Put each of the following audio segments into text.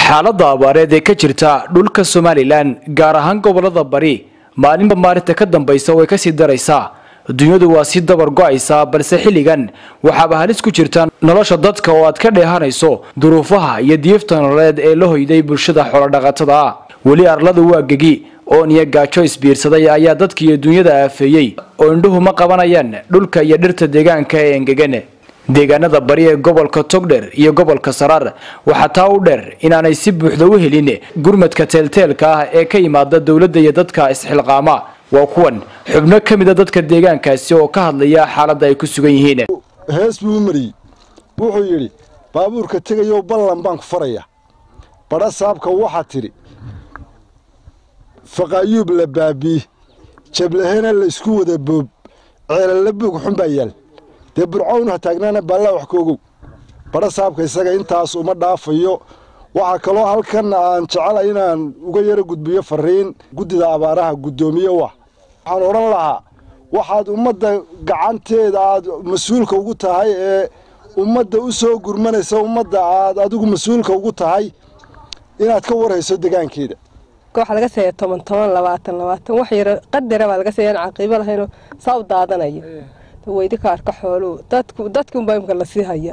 xaaladda abaareed ee ka jirta dhulka somalilan gaar ahaan gobolada bari maalinba maalinta ka dambaysa way kasii daraysaa dunyadu waa si dabar go-aysaa balse xilligan waxaaba halis ku jirta nolosha dadka oo aad ka dheehanayso duruufaha iyo diifta nololeed ee la hoyday bulshada xoolodhaqatada ah weli arladu waa gegi oon iyo gaajo isbiirsaday ayaa dadka iyo dunyada aafeeyey oo indhuhu ma qabanayaan dhulka iyo dhirta deegaanka ee engegan deegaanada bari ee gobolka togdher iyo gobolka saraar waxaa taa u dheer inaanay si buuxda u helin gurmadka teelteelka ah ee ka yimaada dowladda iyo dadka isxilqaama waa kuwan xubno ka mida dadka deegaankaasi oo ka hadlaya xaaladda ay ku sugan yihiin hees buu u mariyey wuxuu yidhi baabuurka tegayow ballan baan ku faraya badha saabka waxaa tidhi faqaayuub la baabii jablahena la isku wada boob ceelalla buug xun baa yaal dee burcown ha taagnaana baallaa wax ka ogow badha saabka isaga intaas uma dhaafayo waxaa kaloo halkan aan jecela inaan uga yaro gudbiyo fariin guddida abaaraha guddoomiye wah waxaan odhan lahaa waxaad ummadda gacanteeda aad mas-uulka ugu tahay ee ummadda u soo gurmanaysa ummadda aad adigu mas-uulka ugu tahay inaad ka warhayso degaankeeda waxaa laga seeya toban toban labaatan labaatan wax yaro qadara baa laga seeya aan caqiibo lahaynoo saa u daadanayo weydi ka arka xooluhu dadku dadki unbaa imka lasii hayaa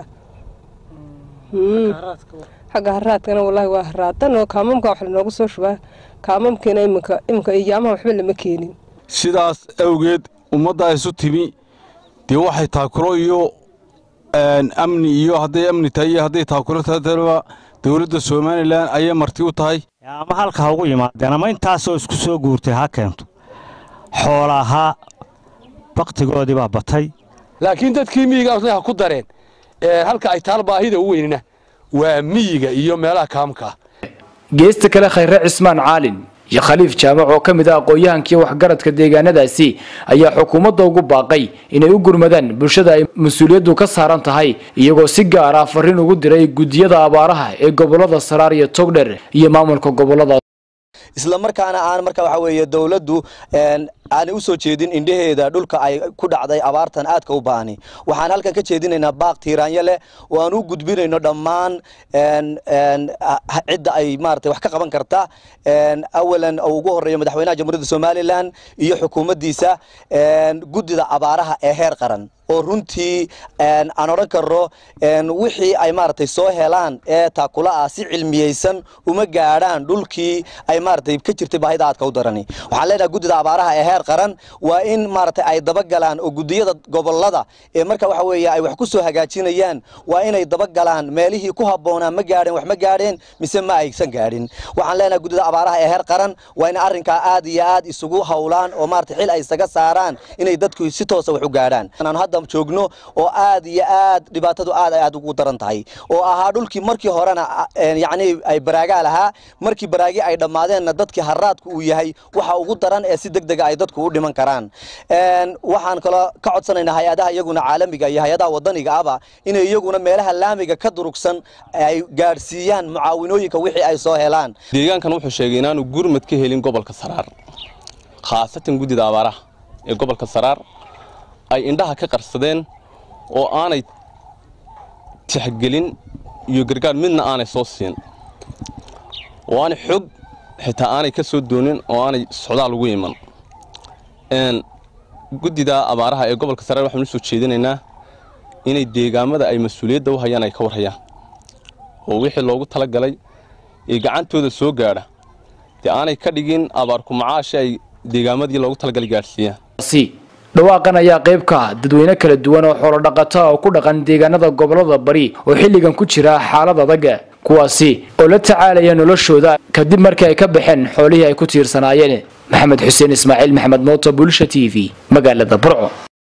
xagga haraadkana wallaahi waa haraadan oo kaamamka wax lanoogu soo shubaa kaamamkiina iminka iminka iyaamaha waxba lama keenin sidaas awgeed ummadda isu timi dee waxay taakulo iyo amni iyo hadday amni tahay iyo hadday taakulo taaba dowladda somalilan ayay marti u tahay ama halka ha ugu yimaadeen ama intaasoo isku soo guurtay ha keento xoolahaa baktigoodii baa batay laakiin dadkii miyigaasna ha ku dareen halka ay taal baahida u weynina waa miyiga iyo meelaha kaamka ah geesta kale khayre cismaan caalin iyo khaliif jaamac oo ka mid ah aqoon-yahankiiyo waxgaradka deegaanadaasi ayaa xukuumadda ugu baaqay inay u gurmadaan bulshada ay mas-uuliyaddu ka saaran tahay iyagoo si gaar ah fariin ugu diray guddiyada abaaraha ee gobolada saraar iyo togdher iyo maamulka gobolada isla markaana aan marka waxa weeye dowladdu aanay u soo jeedin indhaheeda dhulka ay ku dhacday abaartan aadka u baahni waxaan halkan ka jeedinaynaa baaq tiiraanyo leh oo aan u gudbinayno dhammaan cidda ay maarata wax ka qaban karta awalan oo ugu horreeya madaxweynaha jamhuuriyadda somalilan iyo xukuumaddiisa guddida abaaraha ee heer qaran oo runtii aan odhan karno wixii ay maaragtay soo helaan ee taakula ah si cilmiyeysan uma gaadhaan dhulkii ay maaragtay ka jirtay baahida aadka u darani waxaan leenahay guddida abaaraha ee heer qaran waa in maaragtay ay dabagalaan oo guddiyada gobolada ee marka waxa weeye ay wax ku soo hagaajinayaan waa inay dabagalaan meelihii ku habboonaa ma gaadheen wax ma gaadheen mise ma aysan gaadhin waxaan leenahay guddida abaaraha ee heer qaran waa in arrinkaa aad iyo aad isugu howlaan oo maaragtay xil ay isaga saaraan inay dadku si toosa wax u gaadhaan joogno oo aad iyo aad dhibaatadu aad ay aad ugu daran tahay oo ahaa dhulkii markii horena yacni ay baraagaa lahaa markii baraagi ay dhammaadeenna dadkii haraadku uu yahay waxa ugu daran ee si degdega ay dadku u dhiman karaan waxaan kaloo ka codsanaynaa hay-adaha iyaguna caalamiga iyo hay-adaha wadaniga aba inay iyaguna meelaha laamiga ka durugsan ay gaadhsiiyaan mucaawinooyinka wixii ay soo helaan deegaankan wuxuu sheegay inaanu gurmad ka helin gobolka saraar khaasatan guddida abaaraha ee gobolka saraar ay indhaha ka qarsadeen oo aanay tixgelin iyo gargaar midna aanay soo siin oo aanay xog xitaa aanay ka soo doonin oo aanay socdaal ugu iman guddida abaaraha ee gobolka saraar waxaanu soo jeedinaynaa inay deegaamada ay mas-uuliyadda u hayaan ay ka warhayaan oo wixii loogu tala galay ee gacantooda soo gaadha dee aanay ka dhigin abaarku macaashi ay deegaamadii loogu talagalay gaadhsiiyaan dhawaaqan ayaa qayb ka ah dadweyne kala duwan oo xoolodhaqata oo ku dhaqan deegaanada gobolada bari oo xilligan ku jira xaalad adag kuwaasi oo la tacaalaya noloshooda kadib markii ay ka baxeen xoolihii ay ku tiirsanaayeen maxamed xuseen ismaaciil maxamed mooto bulsha t v magaalada burco